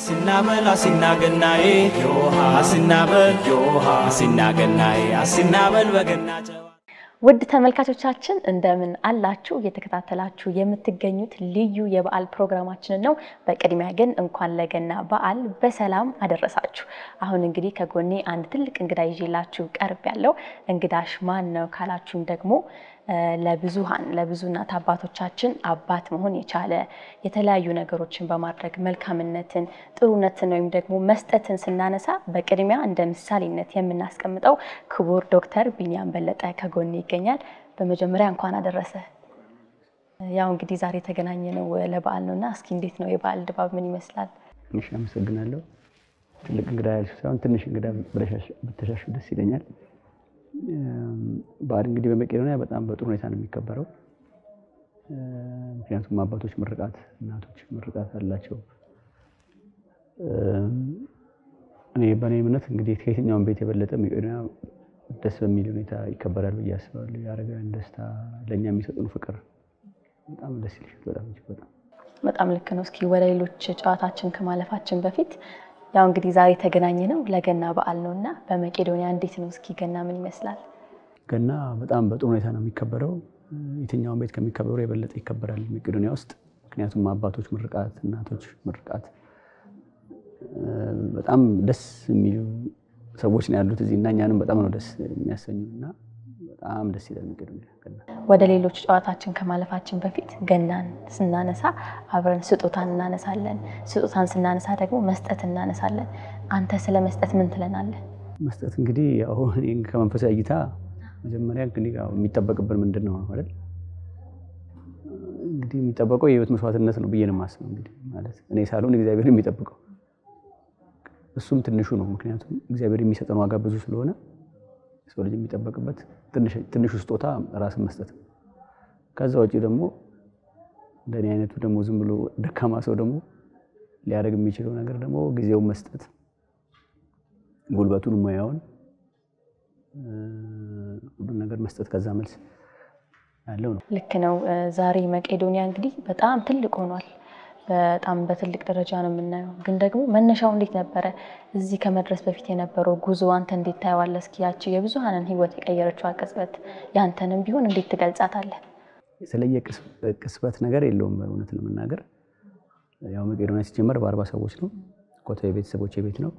አሲናበል አሲናገናዬ ዮሃ አሲናበል ዮሃ አሲናገናዬ አሲናበል በገና ጨዋ ውድ ተመልካቾቻችን እንደምን አላችሁ? እየተከታተላችሁ የምትገኙት ልዩ የበዓል ፕሮግራማችንን ነው። በቅድሚያ ግን እንኳን ለገና በዓል በሰላም አደረሳችሁ። አሁን እንግዲህ ከጎኔ አንድ ትልቅ እንግዳ ይዤላችሁ ቀርብ ያለው እንግዳሽ ማን ነው ካላችሁም ደግሞ ለብዙሃን ለብዙ እናት አባቶቻችን አባት መሆን የቻለ የተለያዩ ነገሮችን በማድረግ መልካምነትን፣ ጥሩነትን ወይም ደግሞ መስጠትን ስናነሳ በቅድሚያ እንደ ምሳሌነት የምናስቀምጠው ክቡር ዶክተር ቢኒያም በለጠ ከጎኔ ይገኛል። በመጀመሪያ እንኳን አደረሰ። ያው እንግዲህ ዛሬ የተገናኘ ነው ለበዓል ነው እና እስኪ እንዴት ነው የበዓል ድባብ ምን ይመስላል? ትንሽ አመሰግናለሁ። ትልቅ እንግዳ ያልሽው ሳይሆን ትንሽ እንግዳ ብተሻሹ ደስ ይለኛል። በዓል እንግዲህ በመቄዶንያ በጣም በጥሩ ሁኔታ ነው የሚከበረው። ምክንያቱም አባቶች ምርቃት፣ እናቶች ምርቃት አላቸው። እኔ በእኔ እምነት እንግዲህ ከየትኛውም ቤት የበለጠ መቄዶንያ ደስ በሚል ሁኔታ ይከበራል ብዬ አስባለሁ። የአረጋውያን ደስታ፣ ለእኛ የሚሰጡን ፍቅር በጣም ደስ ይልሻል። በጣም እጅግ በጣም በጣም ልክ ነው። እስኪ ወደ ሌሎች ጨዋታችን ከማለፋችን በፊት ያው እንግዲህ ዛሬ የተገናኘ ነው ለገና በዓል ነው እና በመቄዶንያ እንዴት ነው እስኪ ገና ምን ይመስላል? ገና በጣም በጥሩ ሁኔታ ነው የሚከበረው። የትኛውን ቤት ከሚከበሩ የበለጠ ይከበራል መቄዶንያ ውስጥ። ምክንያቱም አባቶች ምርቃት፣ እናቶች ምርቃት በጣም ደስ የሚሉ ሰዎች ነው ያሉት እዚህ እና እኛንም በጣም ነው ደስ የሚያሰኙ እና በጣም ደስ ይላል መቄዶንያ ገና። ወደ ሌሎች ጨዋታችን ከማለፋችን በፊት ገናን ስናነሳ አብረን ስጦታን እናነሳለን። ስጦታን ስናነሳ ደግሞ መስጠት እናነሳለን። አንተ ስለ መስጠት ምን ትለናለህ? መስጠት እንግዲህ ያው እኔ ከመንፈሳዊ እይታ መጀመሪያ እንግዲህ ያው የሚጠበቅብን ምንድን ነው ማለት እንግዲህ የሚጠበቀው የህይወት መስዋዕትነት ነው ብዬ ነው የማስበው። እንግዲህ ማለት እኔ ሳልሆን እግዚአብሔር የሚጠብቀው እሱም ትንሹ ነው። ምክንያቱም እግዚአብሔር የሚሰጠን ዋጋ ብዙ ስለሆነ ሰው ልጅ የሚጠበቅበት ትንሹ ስጦታ ራስን መስጠት ነው። ከዛ ውጭ ደግሞ እንደኔ አይነቱ ደግሞ ዝም ብሎ ደካማ ሰው ደግሞ ሊያደርግ የሚችለው ነገር ደግሞ ጊዜውን መስጠት፣ ጉልበቱን፣ ሙያውን፣ ሁሉን ነገር መስጠት ከዛ መልስ ያለው ነው። ልክ ነው። ዛሬ መቄዶንያ እንግዲህ በጣም ትልቅ ሆኗል። በጣም በትልቅ ደረጃ ነው የምናየው። ግን ደግሞ መነሻው እንዴት ነበረ? እዚህ ከመድረስ በፊት የነበረው ጉዞ አንተ እንዴት ታየዋለህ? እስኪ ያቺ የብዙሃንን ህይወት የቀየረችው ቅጽበት ያንተንም ቢሆን እንዴት ትገልጻታለህ? የተለየ ቅጽበት ነገር የለውም። እውነት ለመናገር ያው መቄዶንያ ሲጀመር በአርባ ሰዎች ነው። ኮተ የቤተሰቦች ቤት ነው።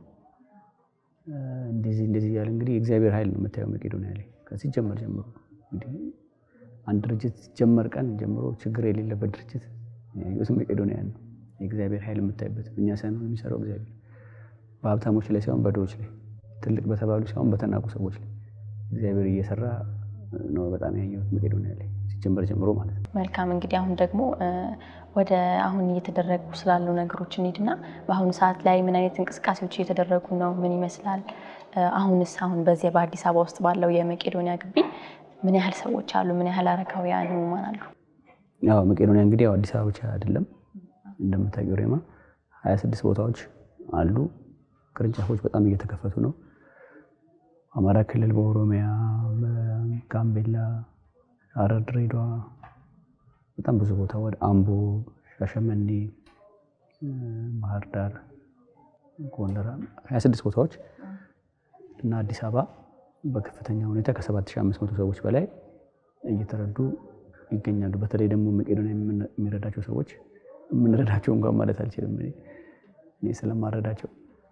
እንደዚህ እንደዚህ እያለ እንግዲህ የእግዚአብሔር ኃይል ነው የምታየው መቄዶንያ ላይ ከሲጀመር ጀምሮ። እንግዲህ አንድ ድርጅት ሲጀመር ቀን ጀምሮ ችግር የሌለበት ድርጅት ያየሁት መቄዶንያ ነው። የእግዚአብሔር ኃይል የምታይበት እኛ ሳይሆን የሚሰራው እግዚአብሔር በሀብታሞች ላይ ሳይሆን በድሆች ላይ ትልቅ በተባሉ ሳይሆን በተናቁ ሰዎች ላይ እግዚአብሔር እየሰራ ነው በጣም ያየሁት መቄዶንያ ላይ ሲጀመር ጀምሮ ማለት ነው። መልካም እንግዲህ አሁን ደግሞ ወደ አሁን እየተደረጉ ስላሉ ነገሮች እንሂድና በአሁኑ ሰዓት ላይ ምን አይነት እንቅስቃሴዎች እየተደረጉ ነው? ምን ይመስላል? አሁንስ አሁን በዚህ በአዲስ አበባ ውስጥ ባለው የመቄዶንያ ግቢ ምን ያህል ሰዎች አሉ? ምን ያህል አረጋውያን ህሙማን አሉ? ያው መቄዶንያ እንግዲህ ያው አዲስ አበባ ብቻ አይደለም እንደምታውቂው ሬማ ሀያ ስድስት ቦታዎች አሉ። ቅርንጫፎች በጣም እየተከፈቱ ነው። አማራ ክልል፣ በኦሮሚያ፣ በጋምቤላ፣ ሐረር፣ ድሬዳዋ በጣም ብዙ ቦታ ወደ አምቦ፣ ሻሸመኔ፣ ባህር ዳር፣ ጎንደር ሀያ ስድስት ቦታዎች እና አዲስ አበባ በከፍተኛ ሁኔታ ከ7500 ሰዎች በላይ እየተረዱ ይገኛሉ። በተለይ ደግሞ መቄዶንያ የሚረዳቸው ሰዎች የምንረዳቸው እንኳን ማለት አልችልም እኔ ስለማረዳቸው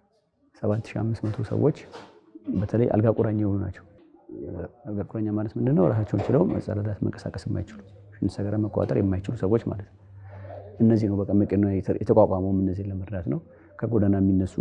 7500 ሰዎች በተለይ አልጋ ቁራኛ የሆኑ ናቸው። አልጋ ቁራኛ ማለት ምንድነው? ራሳቸውን ችለው መጸዳዳት፣ መንቀሳቀስ የማይችሉ ሽንት ሰገራ መቆጣጠር የማይችሉ ሰዎች ማለት ነው። እነዚህ ነው በቃ መቄዶንያ የተቋቋመውም እነዚህን ለመርዳት ነው። ከጎዳና የሚነሱ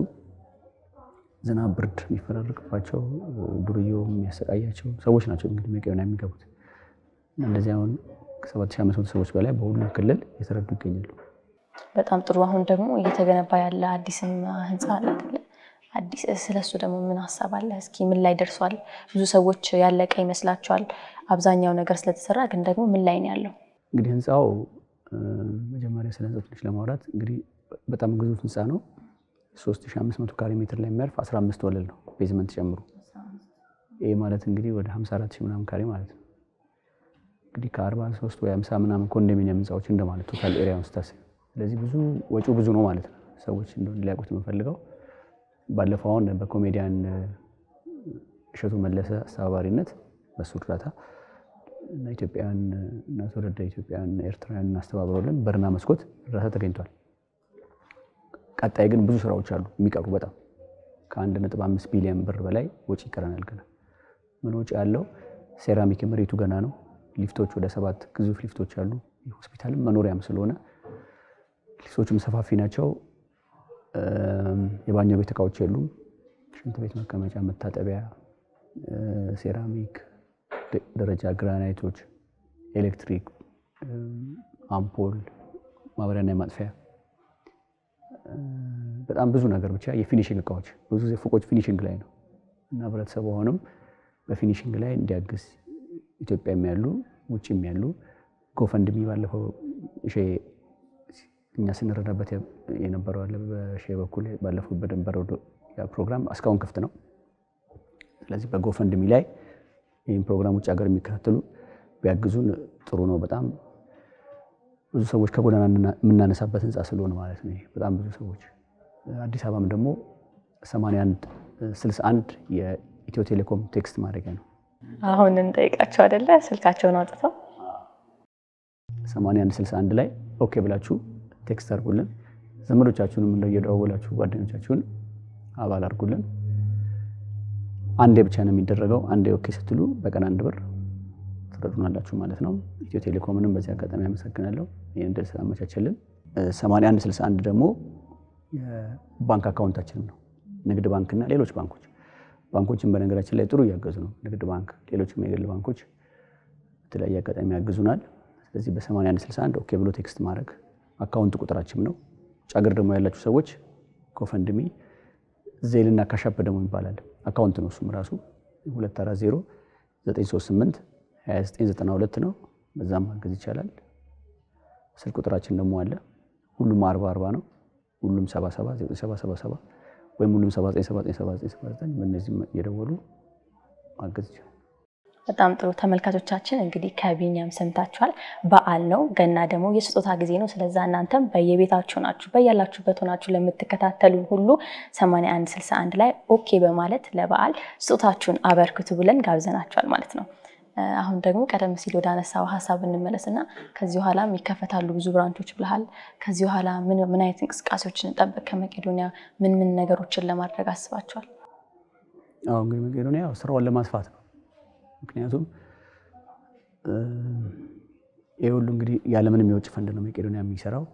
ዝናብ፣ ብርድ የሚፈራርቅባቸው ዱርዬው የሚያሰቃያቸው ሰዎች ናቸው እንግዲህ መቄዶንያ የሚገቡት እንደዚህ አሁን ከ7500 ሰዎች በላይ በሁሉም ክልል የተረዱ ይገኛሉ። በጣም ጥሩ። አሁን ደግሞ እየተገነባ ያለ አዲስም ህንፃ አለ አይደለ? አዲስ ስለሱ ደግሞ ምን ሀሳብ አለ? እስኪ ምን ላይ ደርሷል? ብዙ ሰዎች ያለቀ ይመስላቸዋል አብዛኛው ነገር ስለተሰራ፣ ግን ደግሞ ምን ላይ ነው ያለው? እንግዲህ ህንፃው መጀመሪያ ስለ ህንፃው ትንሽ ለማውራት እንግዲህ በጣም ግዙፍ ህንፃ ነው። 3500 ካሬ ሜትር ላይ የሚያርፍ 15 ወለል ነው ቤዝመንት ጨምሮ። ይህ ማለት እንግዲህ ወደ 54 ሺህ ምናምን ካሬ ማለት ነው። እንግዲህ ከ43 ወይ 50 ምናምን ኮንዶሚኒየም ህንፃዎች እንደማለት ቶታል ኤሪያውን ስታስብ፣ ስለዚህ ብዙ ወጪው ብዙ ነው ማለት ነው። ሰዎች እንደሆነ ሊያውቁት የምፈልገው ባለፈው አሁን በኮሜዲያን እሸቱ መለሰ አስተባባሪነት በሱ እርዳታ እና ኢትዮጵያውያን እና ትውልደ ኢትዮጵያውያን ኤርትራውያን አስተባብረውልን በርና መስኮት እርዳታ ተገኝቷል። ቀጣይ ግን ብዙ ስራዎች አሉ የሚቀሩ በጣም ከአንድ ነጥብ አምስት ቢሊዮን ብር በላይ ወጪ ይቀረናል። ገና ምን ወጪ ያለው ሴራሚክ መሬቱ ገና ነው። ሊፍቶች ወደ ሰባት ግዙፍ ሊፍቶች አሉ። ሆስፒታልም መኖሪያም ስለሆነ ሊፍቶቹም ሰፋፊ ናቸው። የባኞ ቤት እቃዎች የሉም። ሽንት ቤት መቀመጫ፣ መታጠቢያ፣ ሴራሚክ፣ ደረጃ ግራናይቶች፣ ኤሌክትሪክ፣ አምፖል፣ ማብሪያና የማጥፊያ በጣም ብዙ ነገር ብቻ የፊኒሽንግ እቃዎች ብዙ ጊዜ ፎቆች ፊኒሽንግ ላይ ነው እና ህብረተሰቡ አሁንም በፊኒሽንግ ላይ እንዲያግዝ ኢትዮጵያም ያሉ ውጭም ያሉ ጎፈንድሚ ባለፈው እኛ ስንረዳበት የነበረው አለ በሼ በኩል ባለፈው በነበረው ፕሮግራም እስካሁን ክፍት ነው። ስለዚህ በጎፈንድሚ ላይ ይህን ፕሮግራም ውጭ ሀገር የሚከታተሉ ቢያግዙን ጥሩ ነው። በጣም ብዙ ሰዎች ከጎዳና የምናነሳበት ህንፃ ስለሆነ ማለት ነው። በጣም ብዙ ሰዎች አዲስ አበባም ደግሞ 81 61 የኢትዮ ቴሌኮም ቴክስት ማድረጊያ ነው። አሁን እንጠይቃቸው አይደለ? ስልካቸውን አውጥተው 81 61 ላይ ኦኬ ብላችሁ ቴክስት አድርጉልን። ዘመዶቻችሁንም እንደ እየደዋወላችሁ ጓደኞቻችሁን አባል አድርጉልን። አንዴ ብቻ ነው የሚደረገው። አንዴ ኦኬ ስትሉ በቀን አንድ ብር ትረዱናላችሁ ማለት ነው። ኢትዮ ቴሌኮምንም በዚህ አጋጣሚ አመሰግናለሁ ይህን እድል ስላመቻቸልን። 81 61 ደግሞ የባንክ አካውንታችንም ነው። ንግድ ባንክና ሌሎች ባንኮች ባንኮችን በነገራችን ላይ ጥሩ እያገዙ ነው። ንግድ ባንክ፣ ሌሎችም የግል ባንኮች በተለያየ አጋጣሚ ያግዙናል። ስለዚህ በ81 61 ኦኬ ብሎ ቴክስት ማድረግ አካውንት ቁጥራችን ነው። ውጭ ሀገር ደግሞ ያላችሁ ሰዎች ኮፈንድሚ ዜልና ካሻፕ ደግሞ ይባላል አካውንት ነው። እሱም ራሱ 240 938 2992 ነው። በዛም ማገዝ ይቻላል። ስልክ ቁጥራችን ደግሞ አለ። ሁሉም 40 40 ነው። ሁሉም 77 9777 ወይም ሁሉም 797979 በእነዚህ እየደወሉ ማገዝ ይቻላል። በጣም ጥሩ ተመልካቾቻችን፣ እንግዲህ ከቢኒያም ሰምታችኋል። በዓል ነው፣ ገና ደግሞ የስጦታ ጊዜ ነው። ስለዛ እናንተም በየቤታችሁ ናችሁ በያላችሁበት ሆናችሁ ለምትከታተሉን ሁሉ 8161 ላይ ኦኬ በማለት ለበዓል ስጦታችሁን አበርክቱ ብለን ጋብዘናችኋል ማለት ነው። አሁን ደግሞ ቀደም ሲል ወደ አነሳው ሀሳብ እንመለስና ከዚህ በኋላም ይከፈታሉ ብዙ ብራንቾች ብለሃል። ከዚህ በኋላ ምን አይነት እንቅስቃሴዎችን እንጠብቅ? ከመቄዶንያ ምን ምን ነገሮችን ለማድረግ አስባችኋል? አዎ እንግዲህ መቄዶንያ ስራውን ለማስፋት ነው። ምክንያቱም ይህ ሁሉ እንግዲህ ያለምንም የውጭ ፈንድ ነው መቄዶንያ የሚሰራው።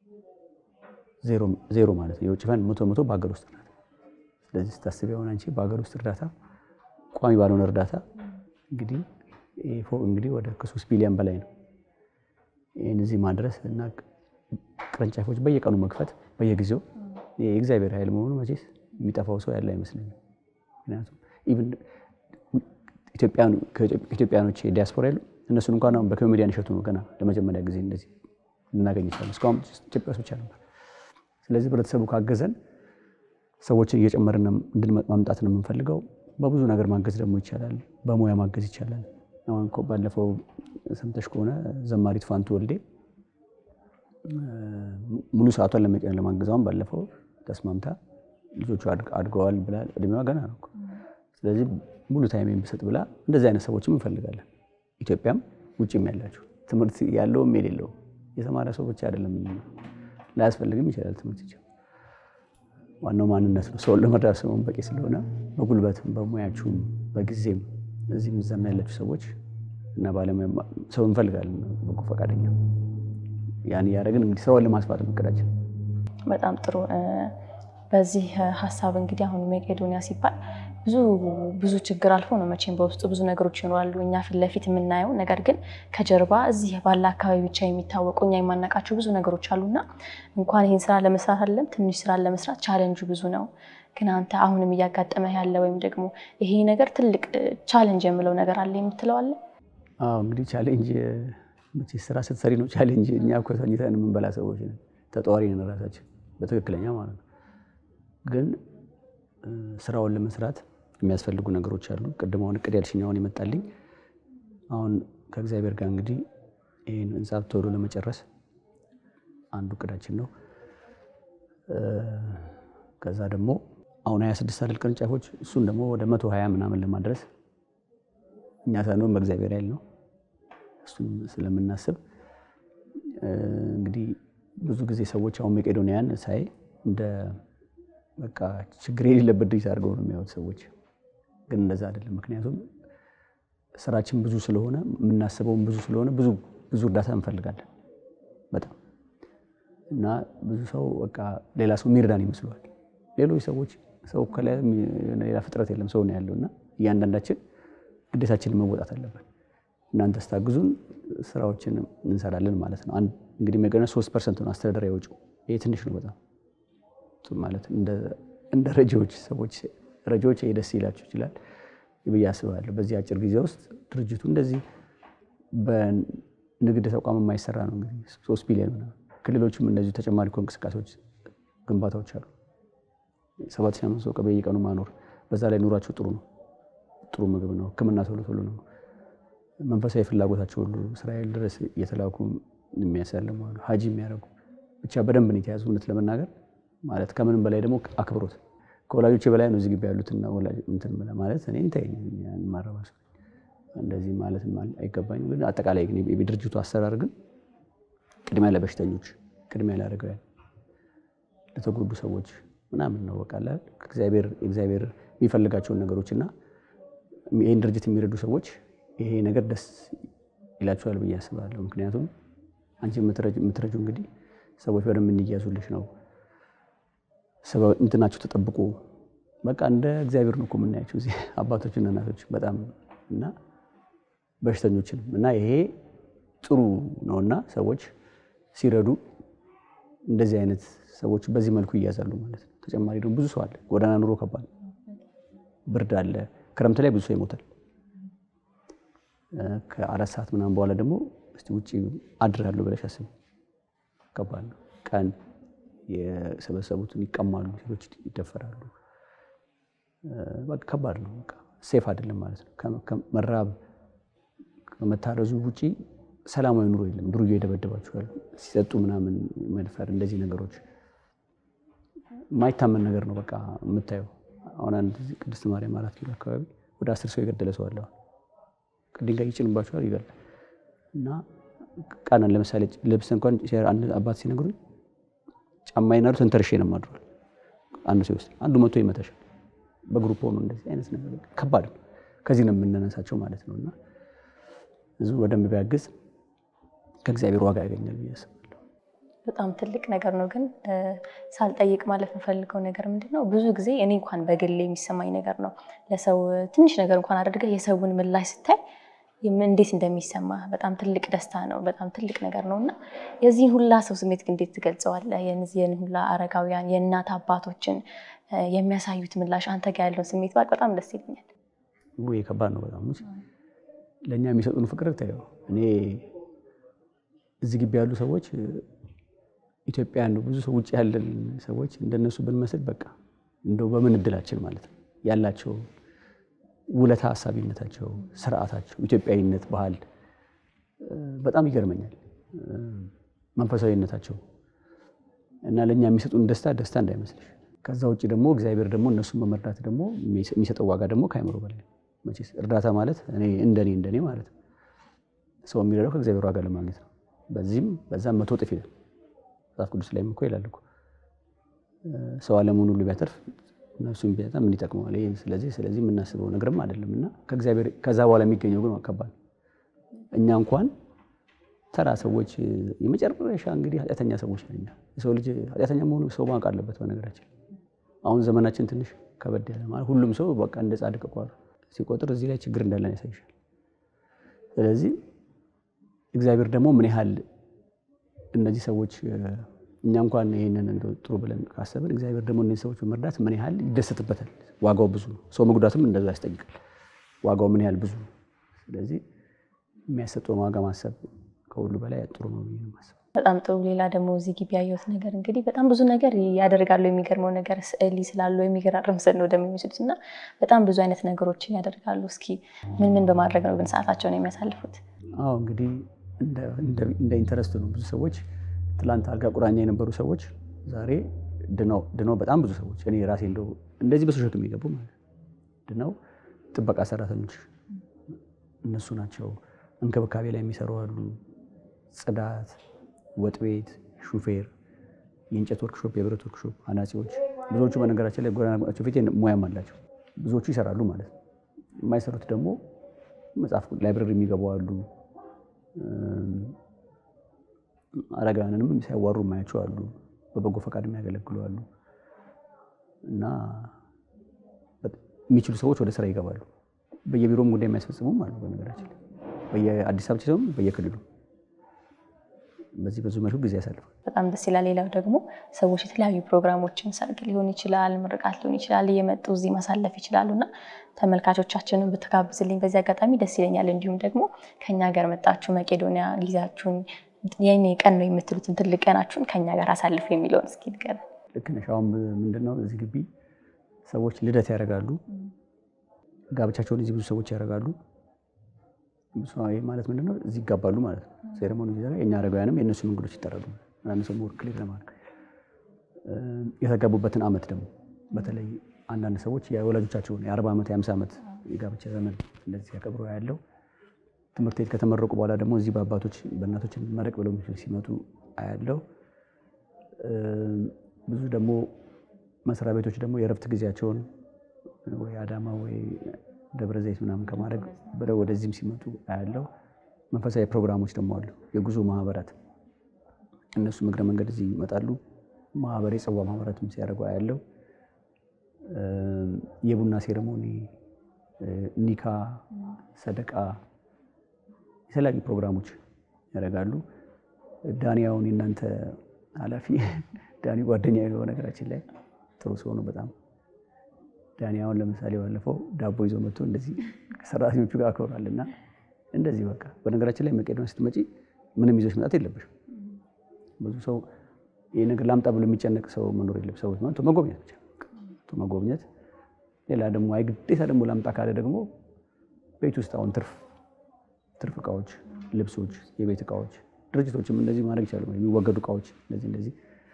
ዜሮ ማለት ነው። የውጭ ፈንድ መቶ መቶ በሀገር ውስጥ እርዳታ። ስለዚህ ስታስብ የሆነ አንቺ በሀገር ውስጥ እርዳታ ቋሚ ባልሆነ እርዳታ እንግዲህ ይህ ፎቅ እንግዲህ ወደ ከሶስት ቢሊዮን በላይ ነው። ይህን እዚህ ማድረስ እና ቅርንጫፎች በየቀኑ መክፈት በየጊዜው የእግዚአብሔር ኃይል መሆኑ መቼስ የሚጠፋው ሰው ያለ አይመስለኝም። ምክንያቱም ኢቭን ኢትዮጵያኖች ዲያስፖራ ያሉ እነሱን እንኳን አሁን በኮሜዲያን እሸቱ ነው ገና ለመጀመሪያ ጊዜ እንደዚህ ልናገኝ ይችላል። እስካሁን ኢትዮጵያ ውስጥ ብቻ ነበር። ስለዚህ ህብረተሰቡ ካገዘን ሰዎችን እየጨመርን ማምጣት ነው የምንፈልገው። በብዙ ነገር ማገዝ ደግሞ ይቻላል። በሙያ ማገዝ ይቻላል። አሁን እኮ ባለፈው ሰምተሽ ከሆነ ዘማሪት ፋንቱ ወልዴ ሙሉ ሰዓቷን ለመቀን ለማገዛውን ባለፈው ተስማምታ ልጆቹ አድገዋል ብላ እድሜዋ ገና ነው። ስለዚህ ሙሉ ታይም ብሰጥ ብላ እንደዚህ አይነት ሰዎችም እንፈልጋለን። ኢትዮጵያም ውጭም ያላችሁ ትምህርት ያለውም የሌለውም የተማረ ሰው ብቻ አይደለም፣ ላያስፈልግም ይችላል ትምህርት ይችላል። ዋናው ማንነት ነው። ሰውን ለመርዳት ሰውን በቂ ስለሆነ በጉልበትም በሙያችሁም በጊዜም እዚህም እዛም ያላችሁ ሰዎች እና ባለሙያ ሰው እንፈልጋለን፣ በጎ ፈቃደኛ። ያን እያደረግን እንግዲህ ስራውን ለማስፋት እቅዳችን። በጣም ጥሩ። በዚህ ሀሳብ እንግዲህ አሁን መቄዶንያ ሲባል ብዙ ብዙ ችግር አልፎ ነው መቼም በውስጡ ብዙ ነገሮች ይኖራሉ። እኛ ፊት ለፊት የምናየው ነገር ግን ከጀርባ እዚህ ባለ አካባቢ ብቻ የሚታወቁ እኛ የማናውቃቸው ብዙ ነገሮች አሉና እንኳን ይህን ስራ ለመስራት አለም ትንሽ ስራ ለመስራት ቻለንጁ ብዙ ነው። ግን አንተ አሁንም እያጋጠመ ያለ ወይም ደግሞ ይሄ ነገር ትልቅ ቻሌንጅ የምለው ነገር አለ የምትለው አለ? አዎ እንግዲህ ቻሌንጅ መቼ ስራ ስትሰሪ ነው ቻሌንጅ። እኛ እኮ ተኝተን የምንበላ ሰዎች ነን፣ ተጠዋሪ ነን ራሳችን በትክክለኛ ማለት ነው። ግን ስራውን ለመስራት የሚያስፈልጉ ነገሮች አሉ። ቅድም አሁን እቅድ ያልሽኝ አሁን ይመጣልኝ። አሁን ከእግዚአብሔር ጋር እንግዲህ ይህን ህንፃ ቶሎ ለመጨረስ አንዱ እቅዳችን ነው። ከዛ ደግሞ አሁን 26 አይደል ቅርንጫፎች፣ እሱን ደግሞ ወደ 120 ምናምን ለማድረስ እኛ ሳንሆን በእግዚአብሔር ኃይል ነው። እሱን ስለምናስብ እንግዲህ ብዙ ጊዜ ሰዎች አሁን መቄዶንያን ሳይ እንደ በቃ ችግር የሌለበት ድርጅት አድርገው ነው የሚያዩት ሰዎች። ግን እንደዛ አይደለም። ምክንያቱም ስራችን ብዙ ስለሆነ የምናስበውም ብዙ ስለሆነ ብዙ ብዙ እርዳታ እንፈልጋለን በጣም እና ብዙ ሰው በቃ ሌላ ሰው የሚረዳን ይመስለዋል። ሌሎች ሰዎች ሰው ከላይ ሌላ ፍጥረት የለም ሰው ነው ያለው እና እያንዳንዳችን ግዴታችንን መወጣት አለብን። እናንተ ስታግዙን ስራዎችን እንሰራለን ማለት ነው። እንግዲህ መቄዶንያ ሶስት ፐርሰንት ነው አስተዳደራዊ ወጪው። ይሄ ትንሽ ነው በጣም ማለት እንደ ረጂዎች ሰዎች ረጂዎች ይሄ ደስ ይላቸው ይችላል ብዬ አስባለሁ። በዚህ አጭር ጊዜ ውስጥ ድርጅቱ እንደዚህ በንግድ ተቋም የማይሰራ ነው እንግዲህ ሶስት ቢሊዮን ምናምን ክልሎችም እንደዚሁ ተጨማሪ እኮ እንቅስቃሴዎች ግንባታዎች አሉ። ሰባት ሺህ አምስት ሰው በየቀኑ ማኖር በዛ ላይ ኑሯቸው ጥሩ ነው። ጥሩ ምግብ ነው። ሕክምና ቶሎ ቶሎ ነው። መንፈሳዊ ፍላጎታቸው ሁሉ እስራኤል ድረስ እየተላኩ የሚያሳልሙ አሉ። ሀጂ የሚያደርጉ ብቻ በደንብ ነው የተያዙ። እውነት ለመናገር ማለት ከምንም በላይ ደግሞ አክብሮት ከወላጆቼ በላይ ነው እዚህ ግቢ ያሉትና ወላጅ እንትን ማለት እኔ እንተኝ ማረባሱ እንደዚህ ማለት አይገባኝም። ግን አጠቃላይ ግን የድርጅቱ አሰራር ግን ቅድሚያ ለበሽተኞች፣ ቅድሚያ ለአረጋውያን፣ ለተጎዱ ሰዎች ምናምን ነው በቃ እግዚአብሔር እግዚአብሔር የሚፈልጋቸውን ነገሮች እና ይህን ድርጅት የሚረዱ ሰዎች ይሄ ነገር ደስ ይላቸዋል ብዬ አስባለሁ። ምክንያቱም አንቺ የምትረጁ እንግዲህ ሰዎች በደንብ እንዲያዙልሽ ነው እንትናቸው ተጠብቆ በቃ እንደ እግዚአብሔር ነው እኮ የምናያቸው እዚህ አባቶችና እናቶች በጣም እና በሽተኞችንም እና ይሄ ጥሩ ነውና ሰዎች ሲረዱ እንደዚህ አይነት ሰዎች በዚህ መልኩ ይያዛሉ ማለት ነው። ተጨማሪ ደግሞ ብዙ ሰው አለ። ጎዳና ኑሮ ከባድ ብርድ አለ። ክረምት ላይ ብዙ ሰው ይሞታል። ከአራት ሰዓት ምናምን በኋላ ደግሞ እስቲ ውጭ አድራለሁ ብለሽ አስቢ። ከባድ ነው። ቀን የሰበሰቡትን ይቀማሉ፣ ሴቶች ይደፈራሉ። በቃ ከባድ ነው። በቃ ሴፍ አይደለም ማለት ነው። መራብ ከመታረዙ ውጪ ሰላማዊ ኑሮ የለም። ዱርዬ ይደበድባችኋል፣ ሲጠጡ ምናምን መድፈር፣ እንደዚህ ነገሮች የማይታመን ነገር ነው። በቃ የምታየው አሁን አንድ ቅድስት ማርያም አራት ኪሎ አካባቢ ወደ አስር ሰው የገደለ ሰው አለ። ድንጋይ ይጭንባችኋል፣ ይገላል። እና ቀን ለምሳሌ ልብስ እንኳን አንድ አባት ሲነግሩኝ ጫማ ይናሩ ተንተርሼ ነው የማድረው። አንዱ ሰው ውስጥ አንዱ መቶ ይመታሻል። በግሩፕ ሆኖ እንደዚህ አይነት ነገር ከባድ ነው። ከዚህ ነው የምንነሳቸው ማለት ነው። እና ህዝቡ በደንብ ቢያግዝ ከእግዚአብሔር ዋጋ ያገኛል ብዬ አስባለሁ። በጣም ትልቅ ነገር ነው። ግን ሳልጠይቅ ማለፍ የምፈልገው ነገር ምንድን ነው፣ ብዙ ጊዜ እኔ እንኳን በግሌ የሚሰማኝ ነገር ነው። ለሰው ትንሽ ነገር እንኳን አድርገህ የሰውን ምላሽ ስታይ እንዴት እንደሚሰማ በጣም ትልቅ ደስታ ነው። በጣም ትልቅ ነገር ነው እና የዚህን ሁላ ሰው ስሜት ግን እንዴት ትገልጸዋለህ? የዚህን ሁላ አረጋውያን የእናት አባቶችን የሚያሳዩት ምላሽ አንተ ጋር ያለውን ስሜት ባቅ በጣም ደስ ይለኛል። ውይ ከባድ ነው በጣም ለእኛ የሚሰጡን ፍቅር ታየው። እኔ እዚህ ግቢ ያሉ ሰዎች ኢትዮጵያውያን ነው ብዙ ሰው ውጭ ያለን ሰዎች እንደነሱ ብንመስል በቃ እንደው በምን እድላችን ማለት ነው ያላቸው ውለታ ሀሳቢነታቸው፣ ስርዓታቸው፣ ኢትዮጵያዊነት፣ ባህል በጣም ይገርመኛል። መንፈሳዊነታቸው እና ለእኛ የሚሰጡን ደስታ ደስታ እንዳይመስልሽ። ከዛ ውጭ ደግሞ እግዚአብሔር ደግሞ እነሱን በመርዳት ደግሞ የሚሰጠው ዋጋ ደግሞ ከአይምሮ በላይ መቼስ እርዳታ ማለት እኔ እንደኔ እንደኔ ማለት ነው ሰው የሚረዳው ከእግዚአብሔር ዋጋ ለማግኘት ነው። በዚህም በዛም መቶ እጥፍ ይላል መጽሐፍ ቅዱስ ላይም እኮ ይላል እኮ ሰው ዓለሙን ሁሉ ቢያተርፍ ነፍሱን ቢያጣ ምን ይጠቅመዋል? ይሄ ስለዚህ ስለዚህ የምናስበው ነገርም አይደለም እና ከእግዚአብሔር ከዛ በኋላ የሚገኘው ግን ከባድ እኛ እንኳን ተራ ሰዎች የመጨረሻ እንግዲህ ኃጢአተኛ ሰዎች ነን። የሰው ልጅ ኃጢአተኛ መሆኑ ሰው ማወቅ አለበት። በነገራችን አሁን ዘመናችን ትንሽ ከበድ ያለ ማለት ሁሉም ሰው በቃ እንደ ጻድቅ ቋር ሲቆጥር እዚህ ላይ ችግር እንዳለን ያሳይሻል። ስለዚህ እግዚአብሔር ደግሞ ምን ያህል እነዚህ ሰዎች እኛ እንኳን ይህንን እንደው ጥሩ ብለን ካሰብን እግዚአብሔር ደግሞ እነዚህ ሰዎች በመርዳት ምን ያህል ይደሰትበታል። ዋጋው ብዙ ነው። ሰው መጉዳትም እንደዛ ያስጠይቃል። ዋጋው ምን ያህል ብዙ ነው። ስለዚህ የሚያሰጠውን ዋጋ ማሰብ ከሁሉ በላይ ጥሩ ነው ብዬ ነው የማስበው። በጣም ጥሩ። ሌላ ደግሞ እዚህ ግቢ ያየሁት ነገር እንግዲህ በጣም ብዙ ነገር ያደርጋሉ። የሚገርመው ነገር ስዕል ስላሉ የሚገራርም ስዕል ነው እንደሚመስሉት እና በጣም ብዙ አይነት ነገሮችን ያደርጋሉ። እስኪ ምን ምን በማድረግ ነው ግን ሰዓታቸውን የሚያሳልፉት? አዎ እንግዲህ እንደ ኢንተረስት ነው። ብዙ ሰዎች ትላንት አልጋ ቁራኛ የነበሩ ሰዎች ዛሬ ድነው ድነው በጣም ብዙ ሰዎች እኔ ራሴ እንደው እንደዚህ በሶሸቱ የሚገቡ ማለት ነው ድነው ጥበቃ ሰራተኞች እነሱ ናቸው። እንክብካቤ ላይ የሚሰሩ አሉ። ጽዳት፣ ወጥ ቤት፣ ሹፌር፣ የእንጨት ወርክሾፕ፣ የብረት ወርክሾፕ አናጺዎች ብዙዎቹ በነገራችን ላይ ጎዳናቸው ፊት ሙያም አላቸው። ብዙዎቹ ይሰራሉ ማለት ነው። የማይሰሩት ደግሞ መጽሐፍ ላይብረሪ የሚገቡ አሉ። አረጋውያንንም ሲያዋሩ የማያቸው አሉ። በበጎ ፈቃድ የሚያገለግሉ አሉ እና የሚችሉ ሰዎች ወደ ስራ ይገባሉ። በየቢሮም ጉዳይ የሚያስፈጽሙም አሉ። በነገራችን ላይ በየአዲስ አበባ ሲሆን በየክልሉ በዚህ ብዙ መልኩ ጊዜ ያሳልፋል። በጣም ደስ ይላል። ሌላው ደግሞ ሰዎች የተለያዩ ፕሮግራሞችን ሰርግ ሊሆን ይችላል፣ ምርቃት ሊሆን ይችላል፣ እየመጡ እዚህ ማሳለፍ ይችላሉ እና ተመልካቾቻችንን ብትጋብዝልኝ በዚህ አጋጣሚ ደስ ይለኛል። እንዲሁም ደግሞ ከኛ ጋር መጣችሁ መቄዶንያ ጊዜያችሁን የኔ ቀን ነው የምትሉትን ትልቅ ቀናችሁን ከኛ ጋር አሳልፉ የሚለውን እስኪ ንገረን። ልክ ነሽ። አሁን ምንድን ነው እዚህ ግቢ ሰዎች ልደት ያደርጋሉ፣ ጋብቻቸውን እዚህ ብዙ ሰዎች ያደርጋሉ። ይህ ማለት ምንድን ነው? እዚህ ይጋባሉ ማለት ነው። ሴሬሞኒ ጊዜ ላይ የእኛ አረጋውያንም የእነሱ እንግዶች ይጠራሉ። አንዳንድ ሰው ሞር ክሊር ለማድረግ የተጋቡበትን ዓመት ደግሞ በተለይ አንዳንድ ሰዎች የወላጆቻቸውን የአርባ ዓመት የአምሳ ዓመት የጋብቻ ዘመን እንደዚህ ያከብሩ ያለው ትምህርት ቤት ከተመረቁ በኋላ ደግሞ እዚህ በአባቶች በእናቶች መረቅ ብለው ሲመጡ አያለው። ብዙ ደግሞ መስሪያ ቤቶች ደግሞ የእረፍት ጊዜያቸውን ወይ አዳማ ወይ ደብረ ዘይት ምናምን ከማድረግ ብለው ወደዚህም ሲመጡ አያለው። መንፈሳዊ ፕሮግራሞች ደግሞ አሉ። የጉዞ ማህበራት እነሱ እግረ መንገድ እዚህ ይመጣሉ። ማህበር የጽዋ ማህበራትም ሲያደርጉ አያለው። የቡና ሴሬሞኒ፣ ኒካ፣ ሰደቃ የተለያዩ ፕሮግራሞች ያደርጋሉ። ዳንያውን የእናንተ ኃላፊ ዳኒ ጓደኛ የለው ነገራችን ላይ ጥሩ ሰው ነው በጣም ዳኒ አሁን ለምሳሌ ባለፈው ዳቦ ይዞ መጥቶ እንደዚህ ከሰራተኞቹ ጋር አክብሯል። እና እንደዚህ በቃ በነገራችን ላይ መቄዶንያ ስትመጪ ምንም ይዞች መጣት የለብሽም። ብዙ ሰው ይህ ነገር ላምጣ ብሎ የሚጨነቅ ሰው መኖር የለም። ሰዎች መጥቶ መጎብኘት ብቻ መጥቶ መጎብኘት። ሌላ ደግሞ አይ ግዴታ ደግሞ ላምጣ ካለ ደግሞ ቤት ውስጥ አሁን ትርፍ ትርፍ እቃዎች፣ ልብሶች፣ የቤት እቃዎች ድርጅቶችም እንደዚህ ማድረግ ይቻሉ። የሚወገዱ እቃዎች እንደዚህ እንደዚህ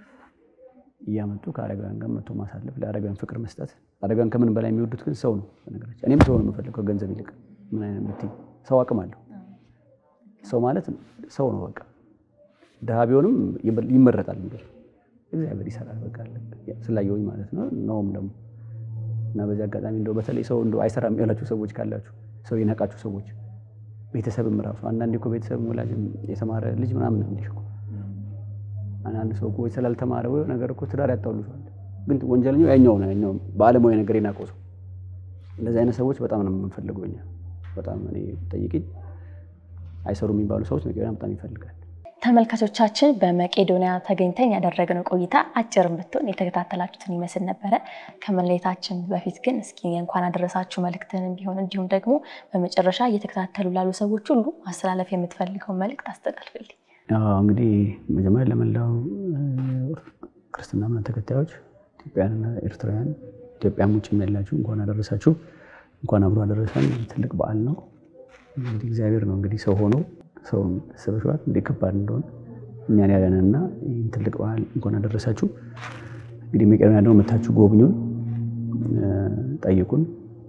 እያመጡ ከአረጋውያን ጋር መጥቶ ማሳለፍ፣ ለአረጋውያን ፍቅር መስጠት። አረጋውያን ከምን በላይ የሚወዱት ግን ሰው ነው። በነገራችን እኔም ሰው ነው የምፈልገው ከገንዘብ ይልቅ። ምን አይነት ብትይ ሰው አቅም አለው። ሰው ማለት ሰው ነው በቃ። ድሃ ቢሆንም ይመረጣል። ነገር እግዚአብሔር ይሰራል። በቃ ስላየሁኝ ማለት ነው ነውም ደግሞ እና በዚህ አጋጣሚ እንደው በተለይ ሰው እንደው አይሰራም ያላችሁ ሰዎች ካላችሁ ሰው የነቃችሁ ሰዎች ቤተሰብም ራሱ አንዳንዴ እኮ ቤተሰብ ወላጅ የተማረ ልጅ ምናምን ነው እንዲህ እኮ አንዳንድ ሰው እኮ ስላልተማረ ወይ ነገር እኮ ትዳር ያጣሉታል። ግን ወንጀለኛው ያኛው ነው ያኛው በዓለማዊ ነገር የናቀው ሰው። እንደዚህ አይነት ሰዎች በጣም ነው የምንፈልገው እኛ። በጣም እኔ ጠይቅኝ አይሰሩ የሚባሉ ሰዎች መቄዶንያ በጣም ይፈልጋል። ተመልካቾቻችን በመቄዶንያ ተገኝተን ያደረግነው ቆይታ አጭርም ብትሆን የተከታተላችሁትን ይመስል ነበረ። ከመለየታችን በፊት ግን እስኪ እንኳን አደረሳችሁ መልእክትንም ቢሆን እንዲሁም ደግሞ በመጨረሻ እየተከታተሉ ላሉ ሰዎች ሁሉ ማስተላለፍ የምትፈልገው መልእክት አስተላልፍልኝ። እንግዲህ መጀመሪያ ለመላው ክርስትና እምነት ተከታዮች ኢትዮጵያውያንና ኤርትራውያን ኢትዮጵያም ውጭም ያላችሁ እንኳን አደረሳችሁ፣ እንኳን አብሮ አደረሰን። ትልቅ በዓል ነው። እንግዲህ እግዚአብሔር ነው እንግዲህ ሰው ሆኖ ሰውን ሰበሸዋል እንደ ከባድ እንደሆነ እኛን ያለንና ይህን ትልቅ በዓል እንኳን አደረሳችሁ። እንግዲህ መቄዶንያ ደግሞ መታችሁ ጎብኙን፣ ጠይቁን።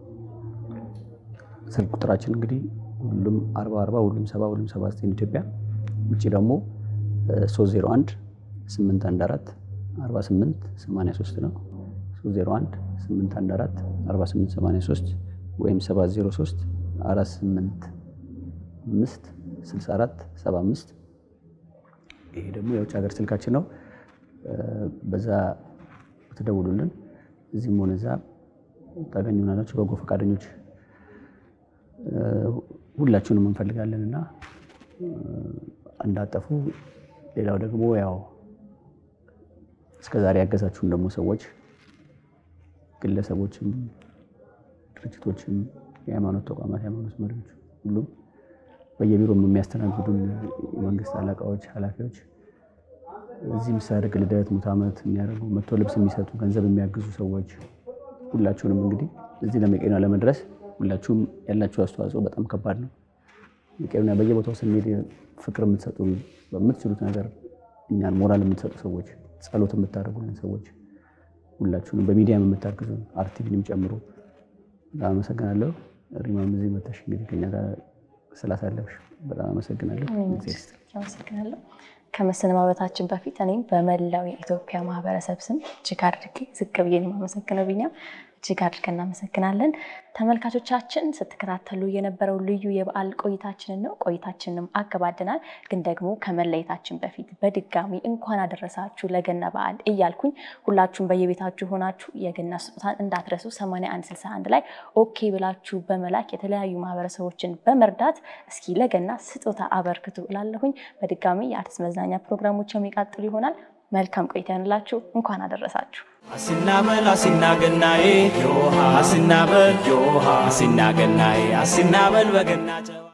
ስልክ ቁጥራችን እንግዲህ ሁሉም አርባ አርባ ሁሉም ሰባ ሁሉም ሰባ ዘጠኝ ኢትዮጵያ ውጭ ደግሞ 301 814 48 83 ነው። 301 814 48 83 ወይም 703 485 64 75 ይሄ ደግሞ የውጭ ሀገር ስልካችን ነው። በዛ ትደውሉልን። እዚህም ሆነ እዛ ታገኙናላችሁ። በጎ ፈቃደኞች ሁላችሁንም እንፈልጋለን እና እንዳጠፉ። ሌላው ደግሞ ያው እስከዛሬ ያገዛችሁን ደግሞ ሰዎች ግለሰቦችም፣ ድርጅቶችም፣ የሃይማኖት ተቋማት፣ የሃይማኖት መሪዎች ሁሉም በየቢሮም የሚያስተናግዱን የመንግስት አለቃዎች፣ ኃላፊዎች እዚህም ሰርግ፣ ልደት፣ ሙት ዓመት የሚያደርጉ መጥቶ ልብስ የሚሰጡ ገንዘብ የሚያግዙ ሰዎች ሁላችሁንም እንግዲህ እዚህ ለመቄዶንያ ለመድረስ ሁላችሁም ያላችሁ አስተዋጽኦ በጣም ከባድ ነው። መቄዶንያ በየቦታው ስንሄድ ፍቅር የምትሰጡ በምትችሉት ነገር እኛን ሞራል የምትሰጡ ሰዎች፣ ጸሎት የምታደርጉልን ሰዎች ሁላችሁንም በሚዲያም የምታግዙ አርቲቪንም ጨምሮ በጣም አመሰግናለሁ። ሪማም እዚህ መተሽ እንግዲህ ከኛ ጋር ስላሳለፍሽ በጣም አመሰግናለሁ። እግዚአብሔር ይስጥልኝ። አመሰግናለሁ። ከመሰነባበታችን በፊት እኔም በመላው የኢትዮጵያ ማህበረሰብ ስም እጅግ አድርጌ ዝቅ ብዬ ነው የማመሰግነው። ቢኒያም እጅግ አድርገን እናመሰግናለን። ተመልካቾቻችን ስትከታተሉ የነበረው ልዩ የበዓል ቆይታችንን ነው። ቆይታችንንም አገባደናል። ግን ደግሞ ከመለየታችን በፊት በድጋሚ እንኳን አደረሳችሁ ለገና በዓል እያልኩኝ ሁላችሁም በየቤታችሁ ሆናችሁ የገና ስጦታን እንዳትረሱ 8161 ላይ ኦኬ ብላችሁ በመላክ የተለያዩ ማህበረሰቦችን በመርዳት እስኪ ለገና ስጦታ አበርክቱ እላለሁኝ። በድጋሚ የአርትስ መዝናኛ ፕሮግራሞች የሚቀጥሉ ይሆናል። መልካም ቆይታ ይሆንላችሁ። እንኳን አደረሳችሁ። አሲናበል አሲናገናዬ ዮሃ አሲናበል ዮሃ አሲናገናዬ አሲናበል በገና ጨዋ